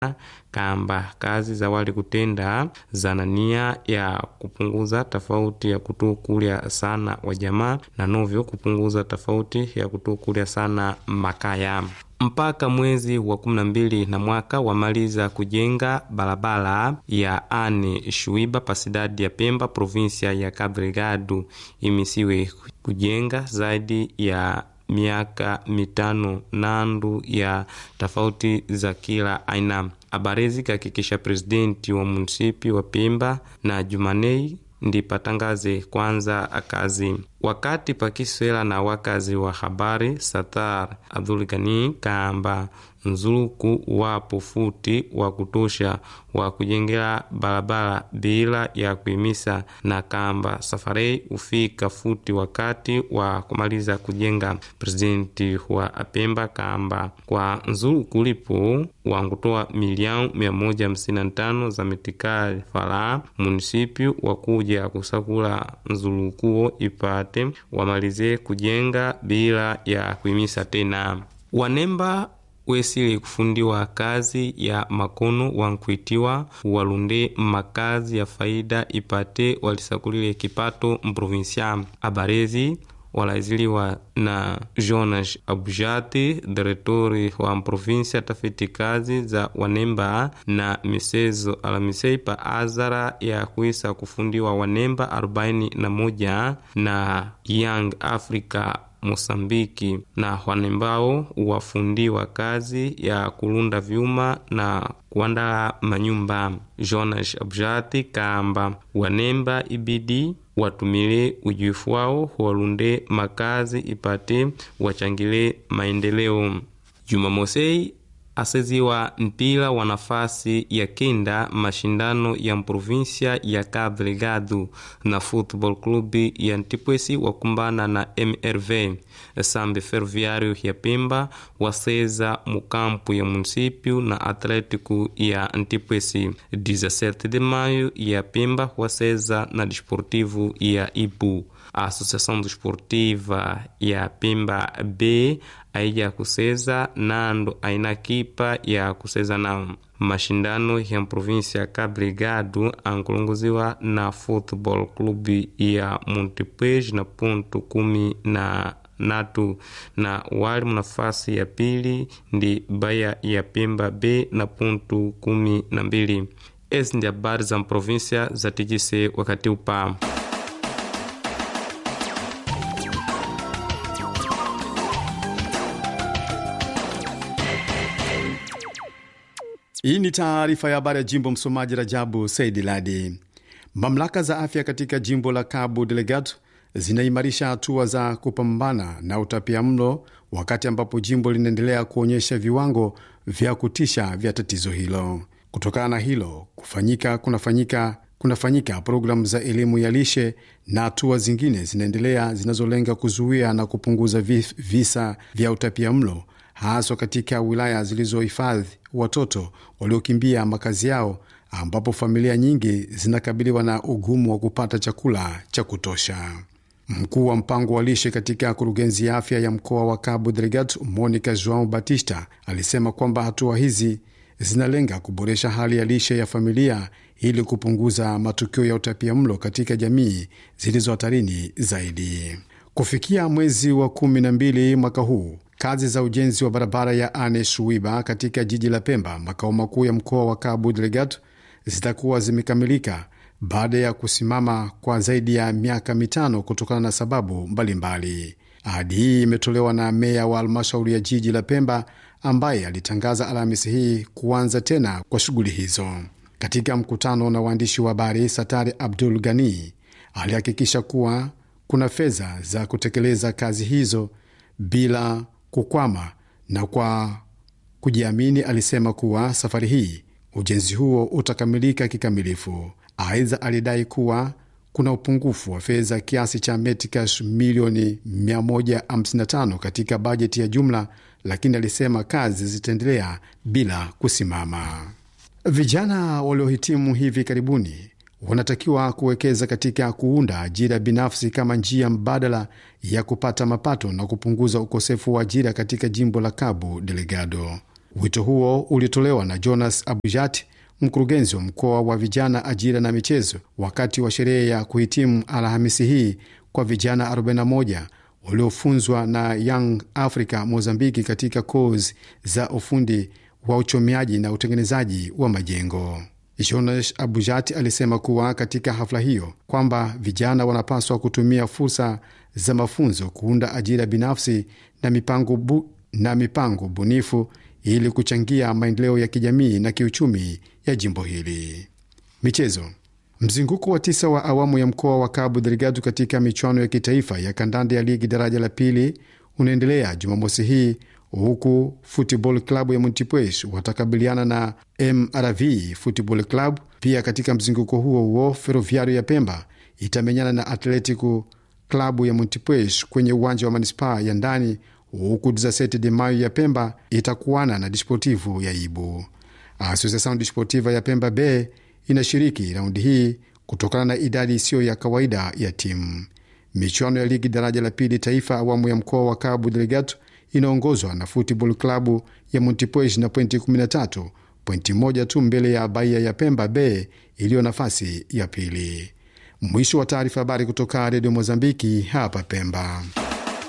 kamba kazi za wali kutenda zana nia ya kupunguza tofauti ya kutukulya sana wa jamaa na novyo kupunguza tofauti ya kutukulya sana makaya mpaka mwezi wa kumi na mbili na mwaka wamaliza kujenga barabara ya ane shuiba pasidadi ya Pemba provinsia ya Cabo Delgado imisiwe kujenga zaidi ya miaka mitano nandu ya tofauti za kila aina. Abarezi kahakikisha presidenti wa munisipi wa Pemba na Jumanei ndi patangaze kwanza akazi wakati pakiswela na wakazi wa habari Satar Abdulgani kamba nzuluku wapo futi wa kutosha wa kujengela barabara bila ya kuimisa na kamba safarei ufika futi wakati wa kumaliza kujenga. Presidenti wa Apemba kamba kwa nzuluku lipo wangutoa milioni mia moja hamsini na tano za metikali fala munisipi wa kuja kusakula nzulukuo ipate wamalize kujenga bila ya kuimisa tena wanemba wesili kufundiwa kazi ya makono wankuitiwa walunde makazi ya faida ipate walisakulile kipato mprovinsia abarezi walaiziliwa na Jonas Abujati, diretori wa provinsia tafiti kazi za wanemba na misezo alamisei pa azara ya kuisa kufundiwa wanemba 41 na Young Africa Mosambiki na wanembao wafundiwa kazi ya kulunda vyuma na kuandaa manyumba. Jonas Abjati kamba wanemba ibidi watumile ujuifu wao walunde makazi ipate wachangile maendeleo. Jumamosei aseziwa mpira wa nafasi ya kenda mashindano ya provinsia ya Cabo Delgado na Football Club ya Ntipwesi wakumbana na MRV Sambe Ferroviário ya Pemba waseza mukampu ya município na Atlético ya Ntipwesi. 17 de maio ya Pemba waseza na Desportivo ya Ipu. A Associação Desportiva ya Pemba B aija kuseza nando aina kipa ya kuseza nao mashindano ya provinsia ya Cabo Delgado ankulunguziwa na Football Club ya Montepuez na ponto kumi na natu na wali nafasi ya pili ndi Baya ya Pemba B na ponto kumi na mbili. Ezi ndi habari za provinsia za tijise wakati upa Hii ni taarifa ya habari ya jimbo. Msomaji Rajabu Saidi Ladi. Mamlaka za afya katika jimbo la Cabo Delgado zinaimarisha hatua za kupambana na utapia mlo, wakati ambapo jimbo linaendelea kuonyesha viwango vya kutisha vya tatizo hilo. Kutokana na hilo kufanyika kunafanyika kunafanyika programu za elimu ya lishe na hatua zingine zinaendelea zinazolenga kuzuia na kupunguza visa vya utapia mlo haswa katika wilaya zilizohifadhi watoto waliokimbia makazi yao ambapo familia nyingi zinakabiliwa na ugumu wa kupata chakula cha kutosha. Mkuu wa mpango wa lishe katika kurugenzi ya afya ya mkoa wa Cabo Delgado, Monica Joao Batista, alisema kwamba hatua hizi zinalenga kuboresha hali ya lishe ya familia ili kupunguza matukio ya utapia mlo katika jamii zilizo hatarini zaidi. Kufikia mwezi wa kumi na mbili mwaka huu kazi za ujenzi wa barabara ya Ane Shuiba katika jiji la Pemba, makao makuu ya mkoa wa Cabo Delgado, zitakuwa zimekamilika baada ya kusimama kwa zaidi ya miaka mitano kutokana na sababu mbalimbali. Ahadi hii imetolewa na meya wa halmashauri ya jiji la Pemba ambaye alitangaza Alhamisi hii kuanza tena kwa shughuli hizo. Katika mkutano na waandishi wa habari, Satari Abdul Ghani alihakikisha kuwa kuna fedha za kutekeleza kazi hizo bila kukwama na kwa kujiamini alisema kuwa safari hii ujenzi huo utakamilika kikamilifu. Aidha, alidai kuwa kuna upungufu wa fedha kiasi cha metikash milioni 155 katika bajeti ya jumla, lakini alisema kazi zitaendelea bila kusimama. Vijana waliohitimu hivi karibuni wanatakiwa kuwekeza katika kuunda ajira binafsi kama njia mbadala ya kupata mapato na kupunguza ukosefu wa ajira katika jimbo la Cabo Delgado. Wito huo ulitolewa na Jonas Abujat, mkurugenzi wa mkoa wa vijana, ajira na michezo, wakati wa sherehe ya kuhitimu Alhamisi hii kwa vijana 41 waliofunzwa na Young Africa Mozambiki katika kozi za ufundi wa uchomeaji na utengenezaji wa majengo. Jonas Abujat alisema kuwa katika hafla hiyo kwamba vijana wanapaswa kutumia fursa za mafunzo kuunda ajira binafsi na mipango, bu, na mipango bunifu ili kuchangia maendeleo ya kijamii na kiuchumi ya jimbo hili. Michezo. Mzunguko wa tisa wa awamu ya mkoa wa Cabo Delgado katika michuano ya kitaifa ya kandanda ya ligi daraja la pili unaendelea Jumamosi hii huku Football Club ya Montepuez watakabiliana na MRV Football Club. Pia katika mzunguko huo huo Ferroviario ya Pemba itamenyana na Atletico Klabu ya Montepuez kwenye uwanja wa manispaa ya ndani, huku 17 de Mayo ya Pemba itakuana na Desportivo ya Ibu. Associação Desportiva ya Pemba B inashiriki raundi hii kutokana na idadi isiyo ya kawaida ya timu. Michuano ya ligi daraja la pili taifa awamu ya mkoa wa Cabo Delgado inaongozwa na Football Klabu ya Montepuez na pointi 13, pointi moja tu mbele ya Bahia ya Pemba B iliyo nafasi ya pili. Mwisho wa taarifa. Habari kutoka Redio Mozambiki hapa Pemba.